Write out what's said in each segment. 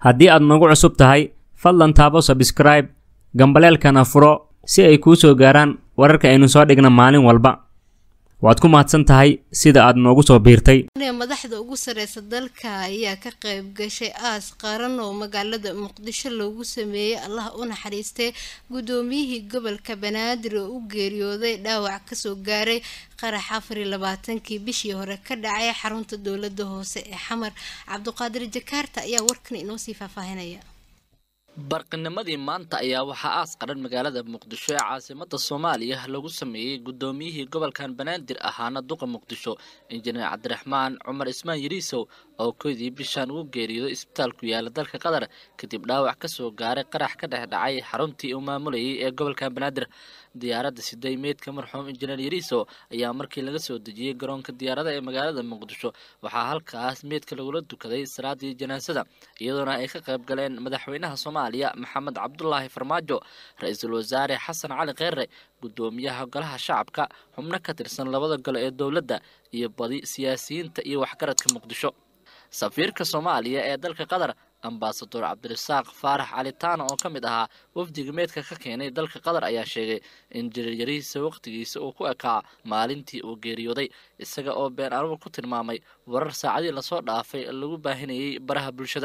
haddii aad nagu cusub tahay fadlan taabo sabskraib gambaleelkana furo si ay kuu soo gaaraan wararka aynu soo dhigna maalin walba waad ku mahadsan tahay sida aad noogu soo biirtay madaxda ugu sareysa dalka ayaa ka qayb gashay aas qaran oo magaalada muqdisho loogu sameeyey allah u naxariistay guddoomiyihii gobolka banaadir oo u geeriyooday dhaawac kasoo gaaray qarax afar iyo labaatankii bishii hore ka dhacay xarunta dowlada hoose ee xamar cabduqaadir jakaarta ayaa warkan inoo sii faahfaahinaya barqinimadii maanta ayaa waxaa aas qaran magaalada muqdisho ee caasimada soomaaliya lagu sameeyey guddoomiyihii gobolkan banaadir ahaana duqa muqdisho injineer cabdiraxmaan cumar ismaan yariisow oo koydii bishaan ugu geeriyooday isbitaal ku yaala dalka qatar kadib dhaawac kasoo gaaray qarax ka dhex dhacay xaruntii uu maamulayay ee gobolkan banaadir diyaaradda siday meydka marxuum injineer yariisow ayaa markii laga soo dejiyey garoonka diyaarada ee magaalada muqdisho waxaa halkaas meydka lagula dukaday salaadii janaasada iyadoona ay ka qayb galeen madaxweynaha soomaaliya maxamed cabdulaahi farmaajo ra-iisul wasaare xasan cali kheyre guddoomiyaha golaha shacabka xubno ka tirsan labada gole ee dowladda iyo badi siyaasiyiinta iyo waxgaradka muqdisho safiirka soomaaliya ee dalka qatar ambasador cabdirasaaq faarax calitaana oo ka mid ahaa wafdiga meydka ka keenay dalka qatar ayaa sheegay in jiryarihiisa waqtigiisa uu ku ekaa maalintii uu geeriyooday isaga oo been anuur ku tilmaamay warar saacadii lasoo dhaafay lagu baahinayay baraha bulshada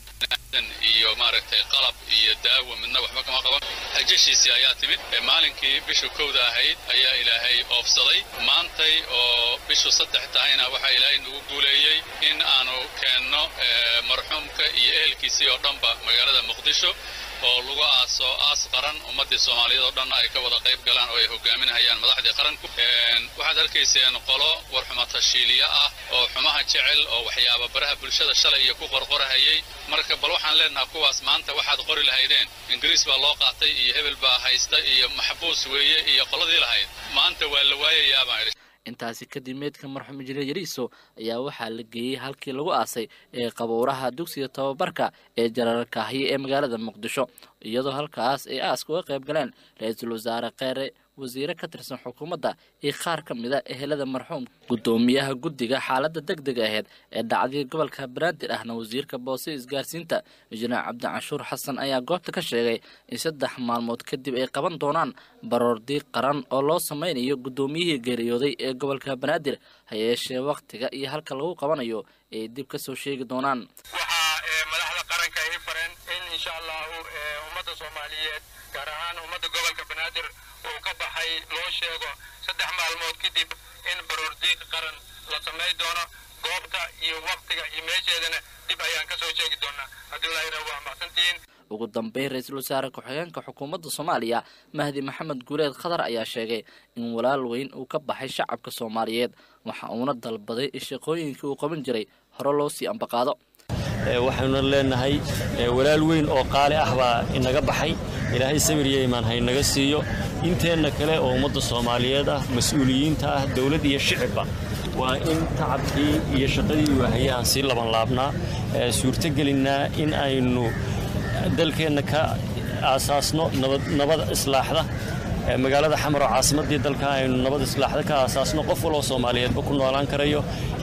iyo maaragtay qalab iyo daawo midna waxba kama qaban hajashiisii ayaa timid maalinkii bishu kowda ahayd ayaa ilaahay oofsaday maantay oo bishu saddex tahayna waxaa ilaahay nagu guuleeyey in aanu keenno marxuumka iyo ehelkiisii oo dhanba magaalada muqdisho oo lagu aaso aas qaran ummaddii soomaaliyeed oo dhan ay ka wada qayb galaan oo ay hogaaminahayaan madaxdii qaranku waxaad arkayseen qolo warxuma tashiiliya ah oo xumaha jecel oo waxyaaba baraha bulshada shalay iyo ku qorqorahayay marka bal waxaan leenaha kuwaas maanta waxaad qori lahaydeen ingiriis baa loo qaatay iyo hebel baa haysta iyo maxbuus weeye iyo qoladii lahayd maanta waa la waayayaa baan idhi intaasi kadib meydka marxuum injineer yariiso ayaa waxaa la geeyey halkii lagu aasay ee qabuuraha dugsiga tababarka ee jararkaahiye ee magaalada muqdisho iyadoo halkaas ay aaska uga qayb galeen ra-iisul wasaare kheyre wasiire ka tirsan xukuumadda iyo qaar ka mid a ehelada marxuum guddoomiyaha guddiga xaaladda deg deg aheyd ee dhacdii gobolka banaadir ahna wasiirka boose isgaarsiinta injineer cabdicanshuur xasan ayaa goobta ka sheegay in saddex maalmood kadib ay qaban doonaan baroordiiq qaran oo loo sameynayo guddoomiyihii geeriyooday ee gobolka banaadir ha yeeshee wakhtiga iyo halka lagu qabanayo ay dib ka soo sheegi doonaan waxaa madaxda qaranka ay fareen in insha allahu ummadda soomaaliyeed gaar ahaan ummadda gobolka banaadir uu ka baxay loo sheego saddex maalmood kadib in baroordiiq qaran la samay doono goobta iyo wakhtiga iyo meesheedana dib ayaan ka soo sheegi doonaa haddii laayra waa mahadsantihiin ugu dambeyn ra-iisul wasaare ku-xigeenka xukuumadda soomaaliya mahdi maxamed guuleed khatar ayaa sheegay in walaal weyn uu ka baxay shacabka soomaaliyeed waxa uuna dalbaday in shaqooyinkii uu qaban jiray hore loo sii ambaqaado waxaynu leenahay walaal weyn oo qaali ah baa inaga baxay ilaahay sabir iyo imaan haynaga siiyo inteenna kale oo ummadda soomaaliyeed ah mas-uuliyiinta ah dowlad iyo shicibba waa in tacabkii iyo shaqadii waahaya aan sii labanlaabnaa suurtogelinnaa in aynu dalkeenna ka aasaasno nabad islaaxda magaalada xamar oo caasimaddii dalka aynu nabad islaaxda ka aasaasno qof waloo soomaaliyeedba ku noolaan karayo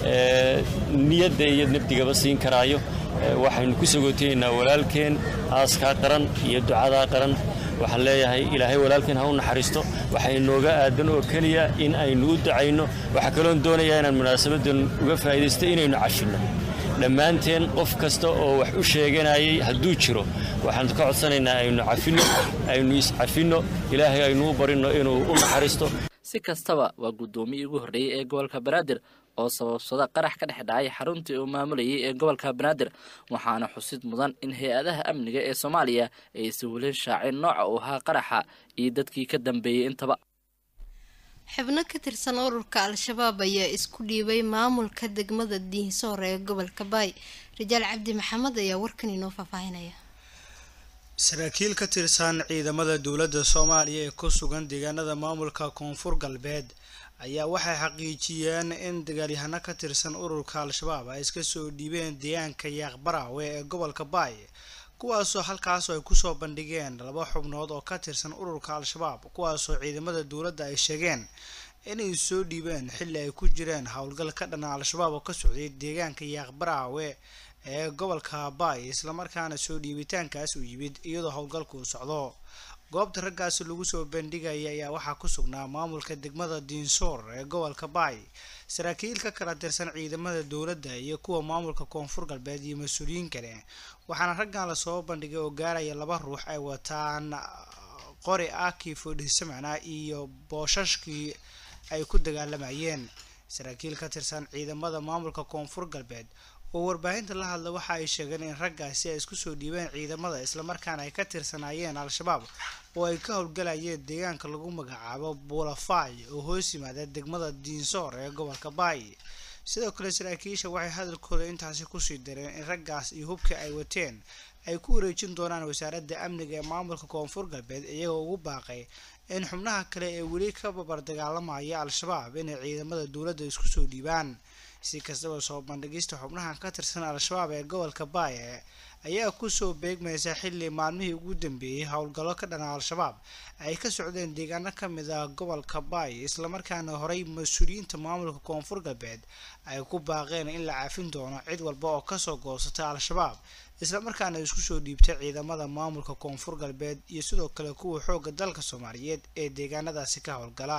niyadda iyo nabdigaba siin karaayo waxaynu ku sagootaynaa walaalkeen aaskaa qaran iyo ducadaa qaran waxaan leeyahay ilaahay walaalkeen ha u naxariisto waxay nooga aadan oo keliya in aynu u ducayno waxaa kaloon doonayaa inaan munaasabaddan uga faa'iidaysto inaynu cashinno dhammaanteen qof kasta oo wax u sheeganayay hadduu jiro waxaan ka codsanaynaa aynu cafinno aynu iscafinno ilaahay aynu u barinno inuu u naxariisto si kastaba waa guddoomiyii ugu horreeyey ee gobolka banaadir oo sababsada qarax ka dhex dhacay xaruntii uu maamulayay ee gobolka banaadir waxaana xusid mudan in hay-adaha amniga ee soomaaliya ay sawilin shaacin nooca uu ahaa qaraxa iyo dadkii ka dambeeyey intaba xubno ka tirsan ururka al-shabaab ayaa isku dhiibay maamulka degmada diinsoor ee gobolka baay rajaal cabdi maxamed ayaa warkan inoo faahfaahinaya saraakiil ka tirsan ciidamada dowladda soomaaliya ee ku sugan deegaanada maamulka koonfur galbeed ayaa waxay xaqiijiyeen in dagaalyahano ka tirsan ururka al-shabaab ay iska soo dhiibeen deegaanka yaaqbaraawe ee gobolka baay kuwaasoo halkaas ay kusoo bandhigeen laba xubnood oo ka tirsan ururka al-shabaab kuwaasoo ciidamada dowladda ay sheegeen inay soo dhiibeen xilli ay ku jireen howlgal ka dhana al-shabaab oo ka socday deegaanka yaaqbaraawe ee gobolka baay islamarkaana soo dhiibitaankaas uu yimid iyadoo howlgalku uu socdo goobta raggaasi lagu soo bandhigaya ayaa waxaa ku sugnaa maamulka degmada diinsoor ee gobolka baay saraakiil ka kala tirsan ciidamada dowladda iyo kuwa maamulka koonfur galbeed iyo mas-uuliyiin kale waxaana raggan lasoo bandhigay oo gaaraya laba ruux ay wataan qori aki fodhisamana iyo boosashkii ay ku dagaalamayeen saraakiil ka tirsan ciidamada maamulka koonfur galbeed oo warbaahinta la hadla waxa ay sheegeen in raggaasi ay isku soo dhiibeen ciidamada islamarkaana ay ka tirsanaayeen al-shabaab oo ay ka howlgalayeen deegaanka lagu magacaabo buulafay oo hoos yimaada degmada diinsoor ee gobolka baay sidoo kale saraakiisha waxay hadalkooda intaasi kusii dareen in raggaas iyo hubka ay wateen ay ku wareejin doonaan wasaaradda amniga ee maamulka koonfur galbeed iyagoo ugu baaqay in xubnaha kale ee weli ka babar dagaalamaya al-shabaab inay ciidamada dowladda isku soo dhiibaan si kastaba soo bandhigista xubnahan ka tirsan al-shabaab ee gobolka baaye ayaa kusoo beegmaysa xilli maalmihii ugu dambeeyey howlgallo ka dhana al-shabaab ay ka socdeen deegaano ka mid ah gobolka baay islamarkaana horey mas-uuliyiinta maamulka koonfur galbeed ay ku baaqeen in la caafin doono cid walba oo kasoo goosata al-shabaab islamarkaana isku soo dhiibtay ciidamada maamulka koonfur galbeed iyo sidoo kale kuwa xoogga dalka soomaaliyeed ee deegaanadaasi ka howlgala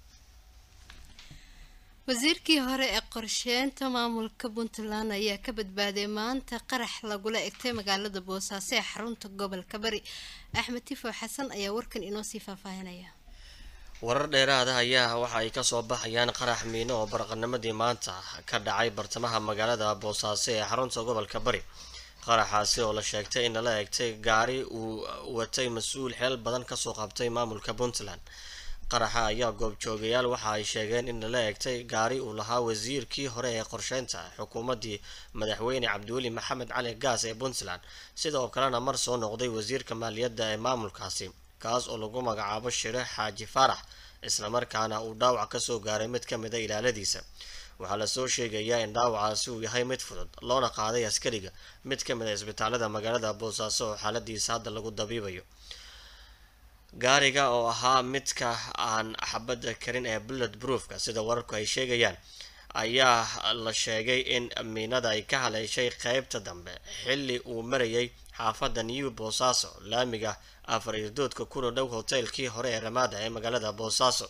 wasiirkii hore ee qorsheynta maamulka puntland ayaa ka badbaaday maanta qarax lagula egtay magaalada boosaaso ee xarunta gobolka bari axmed tifo xasan ayaa warkan inoo sii faahfaahinaya warar dheeraada ayaa waxa ay kasoo baxayaan qarax miino oo baraqanimadii maanta ka dhacay bartamaha magaalada boosaaso ee xarunta gobolka bari qaraxaasi oo la sheegtay in lala egtay gaari uu watay mas-uul xeel badan kasoo qabtay maamulka puntland qaraxa ayaa goobjoogayaal waxa ay sheegeen in lala egtay gaari uu lahaa wasiirkii hore ee qorsheynta xukuumaddii madaxweyne cabdiweli maxamed cali gaas ee puntland sidoo kalena mar soo noqday wasiirka maaliyadda ee maamulkaasi kaas oo lagu magacaabo shire xaaji faarax islamarkaana uu dhaawac kasoo gaaray mid ka mida ilaaladiisa waxaa lasoo sheegayaa in dhaawacaasi uu yahay mid fudud loona qaaday askariga mid ka mid a isbitaalada magaalada boosaaso oo xaaladiisa hadda lagu dabiibayo gaariga oo ahaa midka aan xabadda karin ee bullet broofka sida wararku ay sheegayaan ayaa la sheegay in miinada ay ka haleeshay qeybta dambe xilli uu marayay xaafadda new boosaaso laamiga afar irdoodka kuna dhow hoteelkii hore ee ramaada ee magaalada boosaaso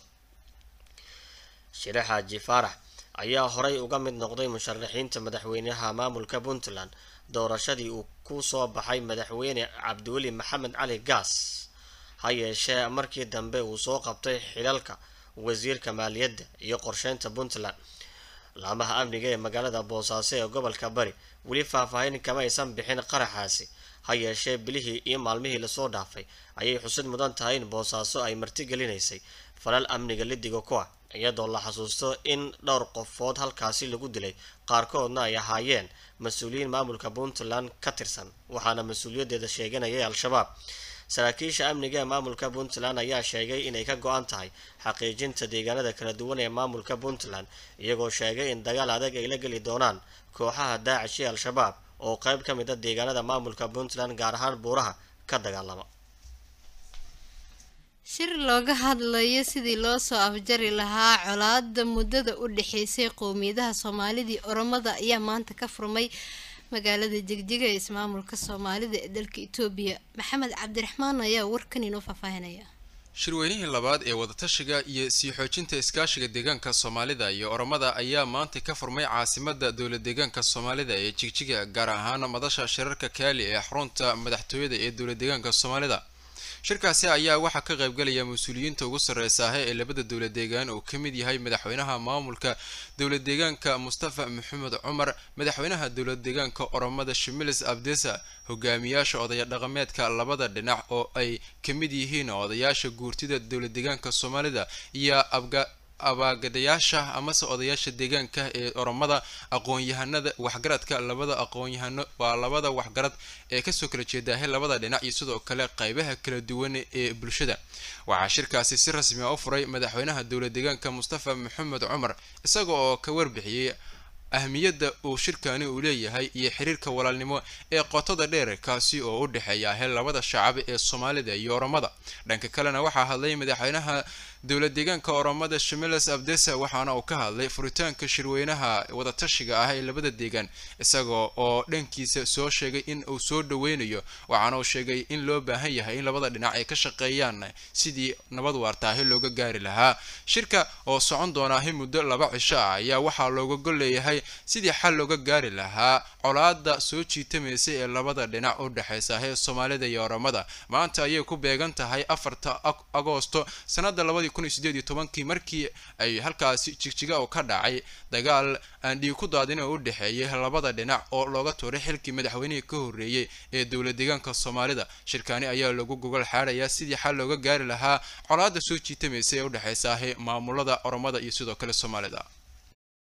shire xaaji faarax ayaa horey uga mid noqday musharaxiinta madaxweynaha maamulka puntland doorashadii uu ku soo baxay madaxweyne cabdiweli maxamed cali gaas ha yeeshee markii dambe uu soo qabtay xilalka wasiirka maaliyadda iyo qorsheynta puntland laamaha amniga ee magaalada boosaaso ee gobolka bari weli faahfaahin kama aysan bixin qaraxaasi ha yeeshee bilihii iyo maalmihii lasoo dhaafay ayay xusid mudan tahay in boosaaso ay martigelinaysay falal amniga lidiga ku ah iyadoo la xasuusto in dhowr qofood halkaasi lagu dilay qaarkoodna ay ahaayeen mas-uuliyiin maamulka puntland ka tirsan waxaana mas-uuliyaddeeda sheeganayay al-shabaab saraakiisha amniga ee maamulka puntland ayaa sheegay inay ka go-an tahay xaqiijinta deegaanada kala duwan ee maamulka puntland iyagoo sheegay in dagaal adag ay la geli doonaan kooxaha daacish iyo al-shabaab oo qeyb ka mid a deegaanada maamulka puntland gaar ahaan buuraha ka dagaalama shir looga hadlayo sidii loo soo afjari lahaa colaada muddada u dhexeysay qowmiyadaha soomaalidii oromada ayaa maanta ka furmay magaalada jegjiga ee ismaamulka soomaalida ee dalka itoobiya maxamed cabdiraxmaan ayaa warkan inoo faahfaahinaya shirweynihii labaad ee wadatashiga iyo sii xoojinta iskaashiga deegaanka soomaalida iyo oromada ayaa maanta ka furmay caasimada dowlad deegaanka soomaalida ee jigjiga gaar ahaan madasha shirarka kaali ee xarunta madaxtooyada ee dowlad deegaanka soomaalida shirkaasi ayaa waxaa ka qaybgalaya mas-uuliyiinta ugu sarreysaahe ee labada dowlad deegaan oo ka mid yahay madaxweynaha maamulka dowlad deegaanka mustafa maxamed cumar madaxweynaha dowlad deegaanka oromada shimilis abdesa hogaamiyaasha odaya dhaqameedka labada dhinac oo ay ka mid yihiin odayaasha guurtida dowlad deegaanka soomaalida iyo abga abaagadayaasha amase odayaasha deegaanka ee oromada aqoon-yahanada waxgaradka labada aqoon-yahano waa labada waxgarad ee kasoo kala jeedaahe labada dhinac iyo sidoo kale qeybaha kala duwan ee bulshada waxaa shirkaasi si rasmi a u furay madaxweynaha dowlad deegaanka mustafa maxamed cumar isaga oo ka warbixiyey ahmiyadda uu shirkani uu leeyahay iyo xiriirka walaalnimo ee qotada dheer kaasi oo u dhexeeya he labada shacab ee soomaalida iyo oromada dhanka kalena waxaa hadlay madaxweynaha dowlad deegaanka oromada shimiles abdesa waxaana uu ka hadlay furitaanka shirweynaha wadatashiga ah ee labada deegaan isagoo oo dhankiisa soo sheegay in uu soo dhaweynayo waxaana uu sheegay in loo baahan yahay in labada dhinac ay ka shaqeeyaan sidii nabad waartaahi looga gaari lahaa shirka oo socon doonaahi muddo laba cisho ah ayaa waxaa looga gol leeyahay sidii xal looga gaari lahaa colaada soo jiitamaysa ee labada dhinac u dhexaysa ee soomaalida iyo oromada maanta ayay ku beegan tahay afarta agoosto sanada labadii kun iyo sideed iyo tobankii markii ay halkaasi jigjiga oo ka dhacay dagaal aan dhiig ku daadin oo u dhexeeyay labada dhinac oo looga tuuray xilkii madaxweynihii ka horreeyey ee dowlad deegaanka soomaalida shirkaani ayaa lagu gogol xaarayaa sidii xal looga gaari lahaa colaada soo jiitamaysa ee u dhexaysa maamulada oromada iyo sidoo kale soomaalida